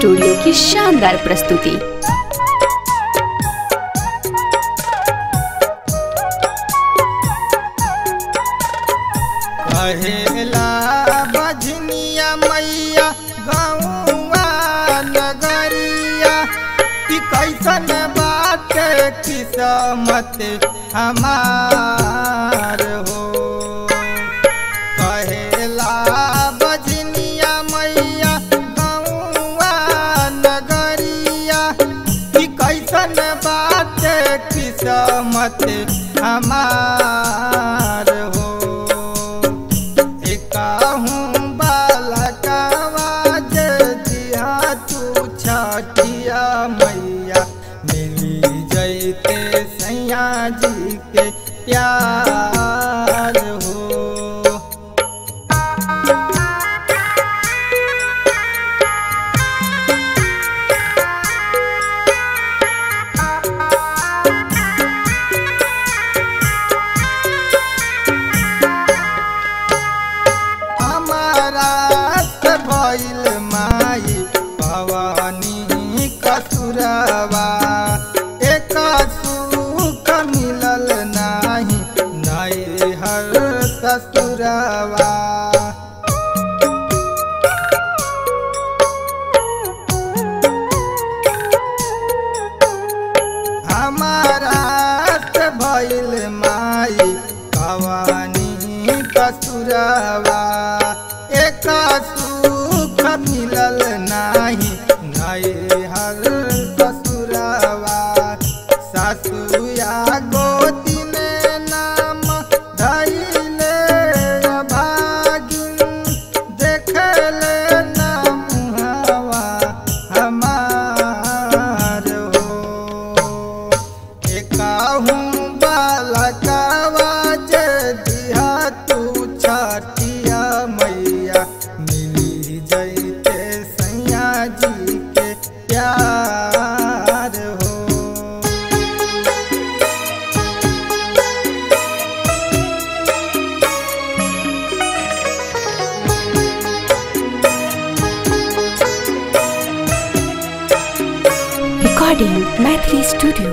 studio की शानदार प्रस्तुति कहेला बजनिया मैया गौआ नगरिया कि कैसन बात किस्मत हमार हो कहेला बजनिया मैया गौआ नगरिया कि कैसन बात किस्मत हमार हो कहूँ बालकवा दिया तू छठिया मैया मिली जैते सैया जी के प्यार हो हमारा से भइल माई भवानी कसुरवा एक सुख मिलल नाही नई हर ससुरवा हमारा से भइल माई भवानी कसुरवा एक सुख मिलल नाही नई हर ससुरवा सासुया गोदी में नाम धैले भागिन देखले नाम हवा हमार हो एकाहूँ बालकवा जे दिया तू छठिया मैया मिली जैते सैया जी के प्यार हो रिकॉर्डिंग मैथिली स्टूडियो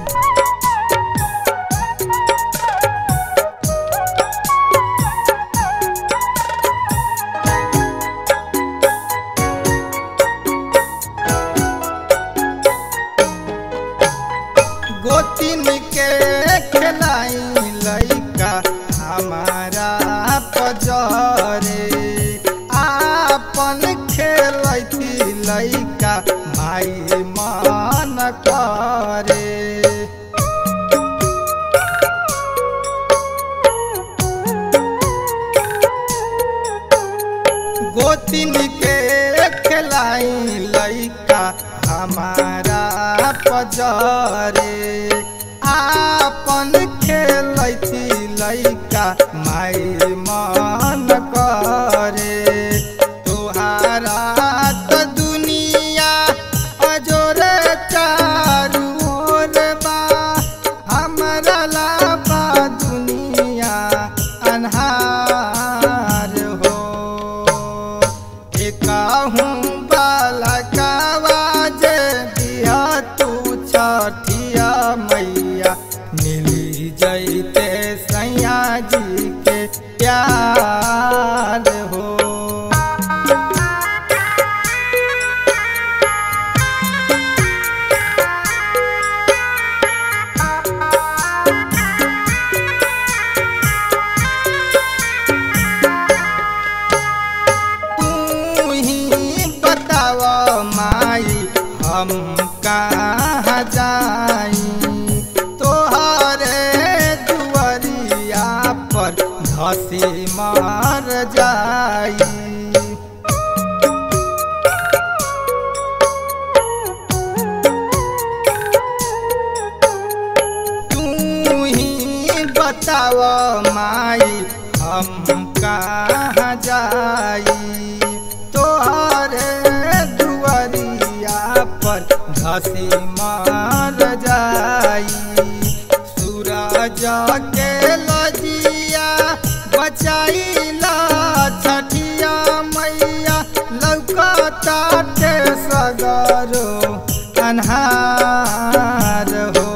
गोतिन के खिलाई लैका हमारा पजरे आपन खेलती लैका माई मान करे गोतिन के खिलाई लैका हमारा पजरे आपन खेलती लैका माई मन करे तुहारा त दुनिया अजोरे चारू ओर बा हमरा लाबा दुनिया अन्हार हो एकाहूँ बालकवा जे दिया तू छठिया मैया मिली जैते सैया जी के प्यार हो तू ही बताव माई हम कहाँ जाई तोहरे दुआरिया पर धसी मर जाई तू ही बताव माई हम कहाँ जाई तोहरे दुआरिया पर धसी मार जाई सूरज के लजिया बचाइला छठिया मैया लौकताटे सगा अन्हार हो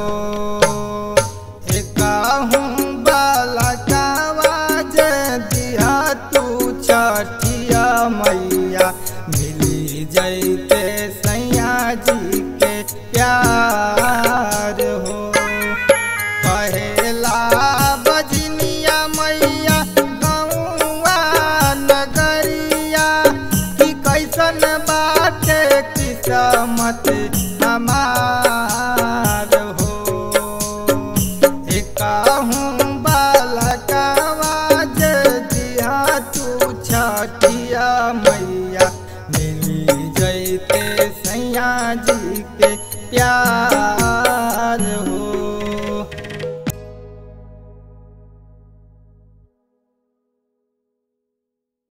एकहूँ बलकावा जे दिया तू छठिया मैया मिली जैते सैया जी के प्यार हो पहला बजनिया मैया गौआ नगरिया कि कैसन बाटे किस्मत हमार हो एकहूँ बालकवा जे दिया तू छठिया मैया मिली जैते सैया जी के प्यार